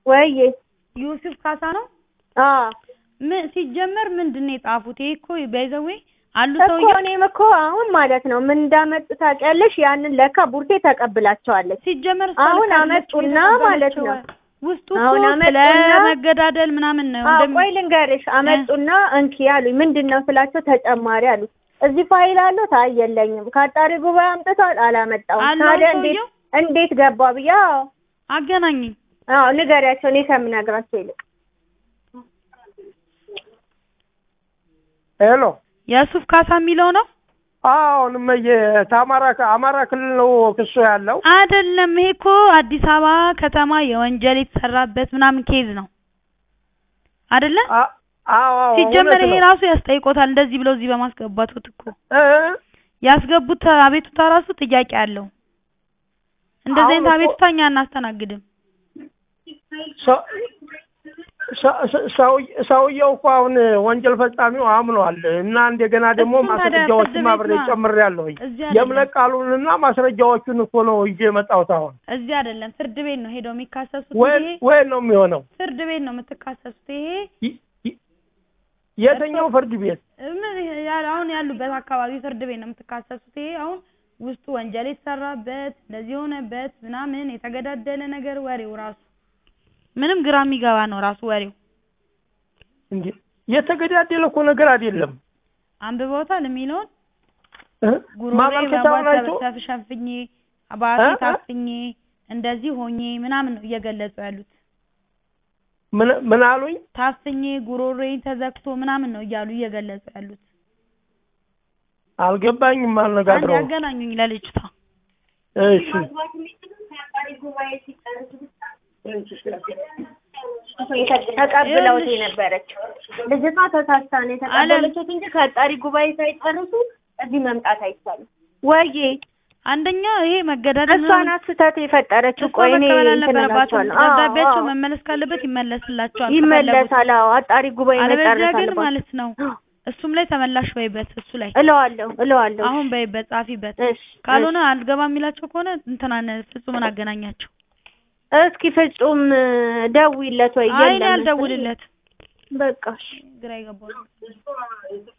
ወይዬ ዮሴፍ ካሳ ነው። አዎ ምን ሲጀመር ምንድን ነው የጻፉት? ይሄ እኮ በይዘዌ አሉ እኮ ሰውዬው እኔም እኮ አሁን ማለት ነው ምን እንዳመጡ ታውቂያለሽ? ያንን ለካ ቡርቴ ተቀብላቸዋለች። ሲጀመር እሷ አሁን ልክ አይደለችም አመጡና ማለት ነው። የተቀበለችው። ውስጡ እኮ አሁን ስለ አመጡና- መገዳደል ምናምን ነው አዎ እንደሚ- ቆይ ልንገርሽ፣ አመጡና እንኪ አሉኝ። ምንድን ነው ስላቸው ተጨማሪ አሉ። እዚህ ፋይል አሉት? አይ የለኝም። ከአጣሪ ጉባኤ አምጥቷል? አላመጣውም። አለው ታዲያ እንዴት ሰውየው? እንዴት ገባ ብዬ አዎ አገናኘኝ። አዎ ንገሪያቸው፣ እኔ ከምነግራቸው ይልቅ ሄሎ የሱፍ ካሳ የሚለው ነው አሁን እመዬ ከአማራ አማራ ክልል ነው ክሱ ያለው አይደለም። ይሄ እኮ አዲስ አበባ ከተማ የወንጀል የተሰራበት ምናምን ኬዝ ነው አይደለ? አ- አዎ አዎ ሲጀመር እውነት ይሄ ነው። ራሱ ያስጠይቆታል። እንደዚህ ብለው እዚህ በማስገባቱት እኮ እ? ያስገቡት አቤቱታ ራሱ ጥያቄ አለው። እንደዚህ አሁን አይነት እኮ- አቤቱታ እኛ አናስተናግድም። ሰ- ሰ- ሰ- ሰው- ሰውየው እኮ አሁን ወንጀል ፈጻሚው አምኗል እና እንደገና ደግሞ እሱም ታዲያ ፍርድ ማስረጃዎችን ቤት አብሬ ነዋ። ጨምሬያለሁኝ። እዚህ አይደለም የእምነት ቃሉንና ማስረጃዎቹን እኮ ነው ይዤ የመጣሁት አሁን። እዚህ አይደለም ፍርድ ቤት ነው ሄደው የሚካሰሱት። ወይ ይሄ ወይ ነው የሚሆነው? ፍርድ ቤት ነው የምትካሰሱት። ይሄ ይ- ይ- የትኛው ፍርድ ቤት? ምን ያ- አሁን ያሉበት አካባቢ ፍርድ ቤት ነው የምትካሰሱት። ይሄ አሁን ውስጡ ወንጀል የተሰራበት እንደዚህ የሆነበት ምናምን የተገዳደለ ነገር ወሬው ራሱ ምንም ግራ የሚገባ ነው ራሱ ወሬው። እንዴ የተገዳደለ እኮ ነገር አይደለም። አንብበውታል የሚለውን እ? ጉሮሬ ማመልከቻውን አይቶ ተሸፍኜ በአፌ እ? እ? ታፍኜ እንደዚህ ሆኜ ምናምን ነው እየገለጹ ያሉት። ምን ምን አሉኝ? ታፍኜ ጉሮሬ ተዘግቶ ምናምን ነው እያሉ እየገለጹ ያሉት። አልገባኝም። አንድ አልነጋግረው ያገናኙኝ ለልጅቷ እሺ ተቀብለውት የነበረችው ልጅቷ ተሳስታ ነው የተቀበለችው እንጂ ከአጣሪ ጉባኤ ሳይጨርሱ እዚህ መምጣት አይቻልም። ወይዬ አንደኛ ይሄ መገዳደል እሷ ናት ስህተት የፈጠረችው። እሷ ቆይ እኔ መቀበል እንትን አልነበረባቸውም። እላቸዋለሁ። አዎ፣ ደብዳቤያቸው አዎ። መመለስ ካለበት ይመለስላቸዋል። ይመለሳል። አዎ አጣሪ ጉባኤ አለበለዚያ መጨረስ ግን አለባት። ማለት ነው እሱም ላይ ተመላሽ በይበት፣ እሱ ላይ እለዋለሁ እለዋለሁ። አሁን በይበት፣ ጻፊበት። እሺ ካልሆነ አልገባ የሚላቸው ከሆነ እንትናን ፍጹምን አገናኛቸው። እስኪ ፍጹም ደውይለት ወይ አይ እኔ የለም አልደውልለት በቃ እሺ። ግራ ይገባል።